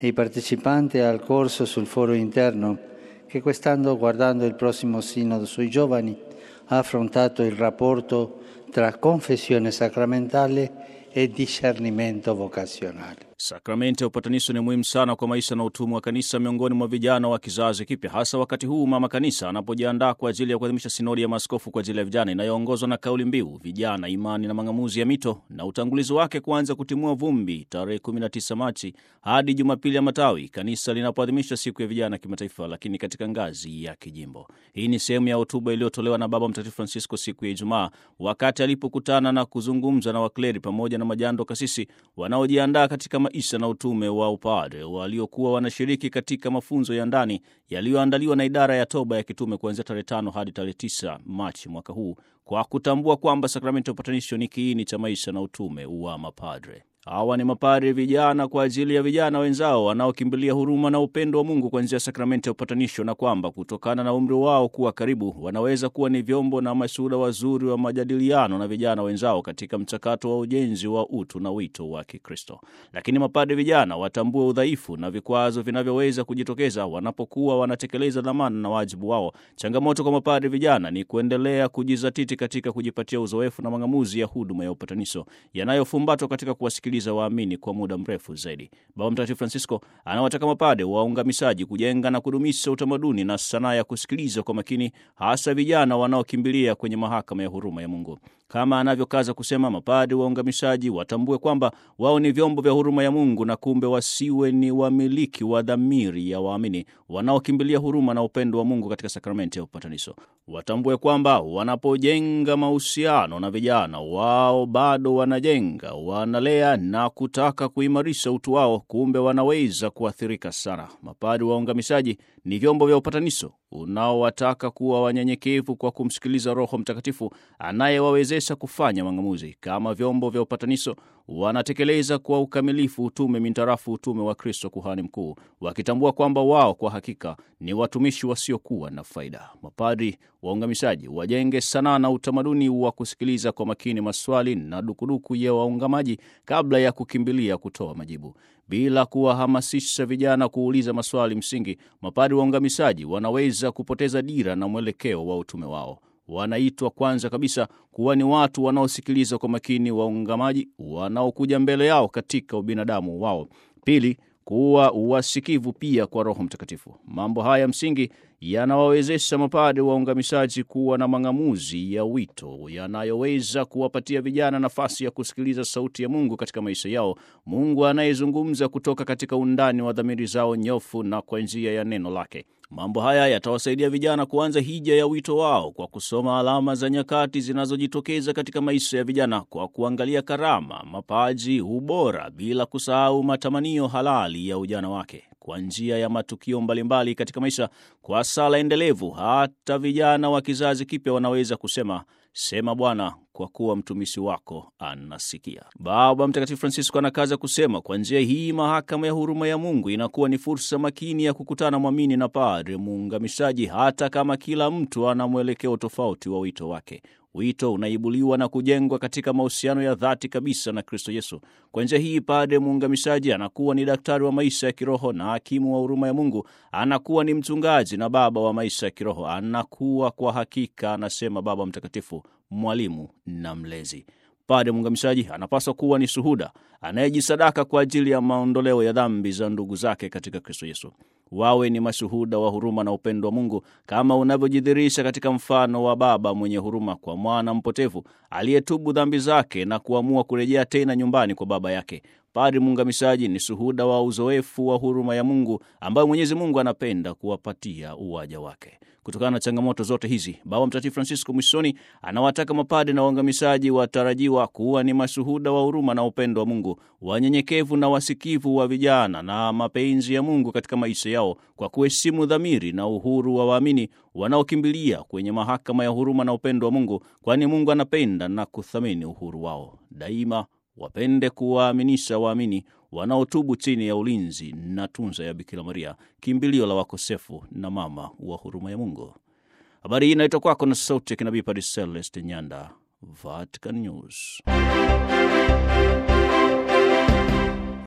I partecipanti al corso sul foro interno, che quest'anno, guardando il prossimo sinodo sui giovani, ha affrontato il rapporto tra confessione sacramentale e discernimento vocazionale. Sakramenti ya upatanisho ni muhimu sana kwa maisha na utumwa wa kanisa miongoni mwa vijana wa kizazi kipya, hasa wakati huu mama kanisa anapojiandaa kwa ajili ya kuadhimisha sinodi ya maaskofu kwa ajili ya vijana inayoongozwa na kauli mbiu vijana, imani na mang'amuzi ya mito, na utangulizi wake kuanza kutimua vumbi tarehe 19 Machi hadi Jumapili ya Matawi, kanisa linapoadhimisha siku ya vijana kimataifa, lakini katika ngazi ya kijimbo. Hii ni sehemu ya hotuba iliyotolewa na Baba Mtakatifu Francisco siku ya Ijumaa wakati alipokutana na kuzungumza na wakleri pamoja na majando kasisi wanaojiandaa katika maisha na utume wa upadre waliokuwa wanashiriki katika mafunzo ya ndani yaliyoandaliwa na idara ya toba ya kitume kuanzia tarehe tano hadi tarehe tisa Machi mwaka huu kwa kutambua kwamba sakramenti ya upatanisho ni kiini cha maisha na utume wa mapadre. Hawa ni mapadre vijana kwa ajili ya vijana wenzao wanaokimbilia huruma na upendo wa Mungu kuanzia sakramenti ya upatanisho, na kwamba kutokana na umri wao kuwa karibu, wanaweza kuwa ni vyombo na mashuhuda wazuri wa majadiliano na vijana wenzao katika mchakato wa ujenzi wa utu na wito wa Kikristo. Lakini mapadre vijana watambue udhaifu na vikwazo vinavyoweza kujitokeza wanapokuwa wanatekeleza dhamana na wajibu wao. Changamoto kwa mapadre vijana ni kuendelea kujizatiti katika kujipatia uzoefu na mang'amuzi ya huduma ya upatanisho yanayofumbatwa katika kuwasikiliza waamini kwa muda mrefu zaidi. Baba Mtakatifu Francisco anawataka mapade waungamishaji kujenga na kudumisha utamaduni na sanaa ya kusikiliza kwa makini, hasa vijana wanaokimbilia kwenye mahakama ya huruma ya Mungu. Kama anavyokaza kusema, mapade waungamishaji watambue kwamba wao ni vyombo vya huruma ya Mungu na kumbe wasiwe ni wamiliki wa dhamiri ya waamini wanaokimbilia huruma na upendo wa Mungu katika sakramenti ya upatanisho. Watambue kwamba wanapojenga mahusiano na vijana wao bado wanajenga, wanalea na kutaka kuimarisha utu wao, kumbe wanaweza kuathirika sana. Mapadi waungamishaji ni vyombo vya upatanisho unaowataka kuwa wanyenyekevu kwa kumsikiliza Roho Mtakatifu anayewawezesha kufanya mang'amuzi. Kama vyombo vya upatanisho, wanatekeleza kwa ukamilifu utume mintarafu utume wa Kristo kuhani mkuu, wakitambua kwamba wao kwa hakika ni watumishi wasiokuwa na faida. Mapadri waungamishaji wajenge sanaa na utamaduni wa kusikiliza kwa makini maswali na dukuduku ya waungamaji kabla ya kukimbilia kutoa majibu. Bila kuwahamasisha vijana kuuliza maswali msingi, mapadri waungamishaji wanaweza kupoteza dira na mwelekeo wa utume wao. Wanaitwa kwanza kabisa kuwa ni watu wanaosikiliza kwa makini waungamaji wanaokuja mbele yao katika ubinadamu wao. Pili, kuwa wasikivu pia kwa Roho Mtakatifu. Mambo haya msingi yanawawezesha mapade waungamishaji kuwa na mang'amuzi ya wito yanayoweza kuwapatia vijana nafasi ya kusikiliza sauti ya Mungu katika maisha yao, Mungu anayezungumza kutoka katika undani wa dhamiri zao nyofu na kwa njia ya neno lake. Mambo haya yatawasaidia vijana kuanza hija ya wito wao kwa kusoma alama za nyakati zinazojitokeza katika maisha ya vijana, kwa kuangalia karama, mapaji, ubora, bila kusahau matamanio halali ya ujana wake kwa njia ya matukio mbalimbali katika maisha. Kwa sala endelevu, hata vijana wa kizazi kipya wanaweza kusema Sema Bwana, kwa kuwa mtumishi wako anasikia. Baba Mtakatifu Francisco anakaza kusema, kwa njia hii mahakama ya huruma ya Mungu inakuwa ni fursa makini ya kukutana mwamini na padre muungamishaji, hata kama kila mtu ana mwelekeo tofauti wa wito wake. Wito unaibuliwa na kujengwa katika mahusiano ya dhati kabisa na Kristo Yesu. Kwa njia hii, padre muungamishaji anakuwa ni daktari wa maisha ya kiroho na hakimu wa huruma ya Mungu, anakuwa ni mchungaji na baba wa maisha ya kiroho, anakuwa kwa hakika, anasema Baba Mtakatifu, mwalimu na mlezi. Padre muungamishaji anapaswa kuwa ni shuhuda anayejisadaka kwa ajili ya maondoleo ya dhambi za ndugu zake katika Kristo Yesu. Wawe ni mashuhuda wa huruma na upendo wa Mungu kama unavyojidhihirisha katika mfano wa baba mwenye huruma kwa mwana mpotevu aliyetubu dhambi zake na kuamua kurejea tena nyumbani kwa baba yake. Padri muungamishaji ni shuhuda wa uzoefu wa huruma ya Mungu ambayo Mwenyezi Mungu anapenda kuwapatia uwaja wake. Kutokana na changamoto zote hizi, Baba Mtakatifu Francisco mwishoni anawataka mapade na waungamishaji watarajiwa kuwa ni mashuhuda wa huruma na upendo wa Mungu, wanyenyekevu na wasikivu wa vijana na mapenzi ya Mungu katika maisha yao, kwa kuheshimu dhamiri na uhuru wa waamini wanaokimbilia kwenye mahakama ya huruma na upendo wa Mungu, kwani Mungu anapenda na kuthamini uhuru wao. Daima wapende kuwaaminisha waamini wanaotubu chini ya ulinzi na tunza ya Bikira Maria, kimbilio la wakosefu na mama wa huruma ya Mungu. Habari hii inaitwa kwako na sauti ya kinabii Padre Celeste Nyanda, Vatican News.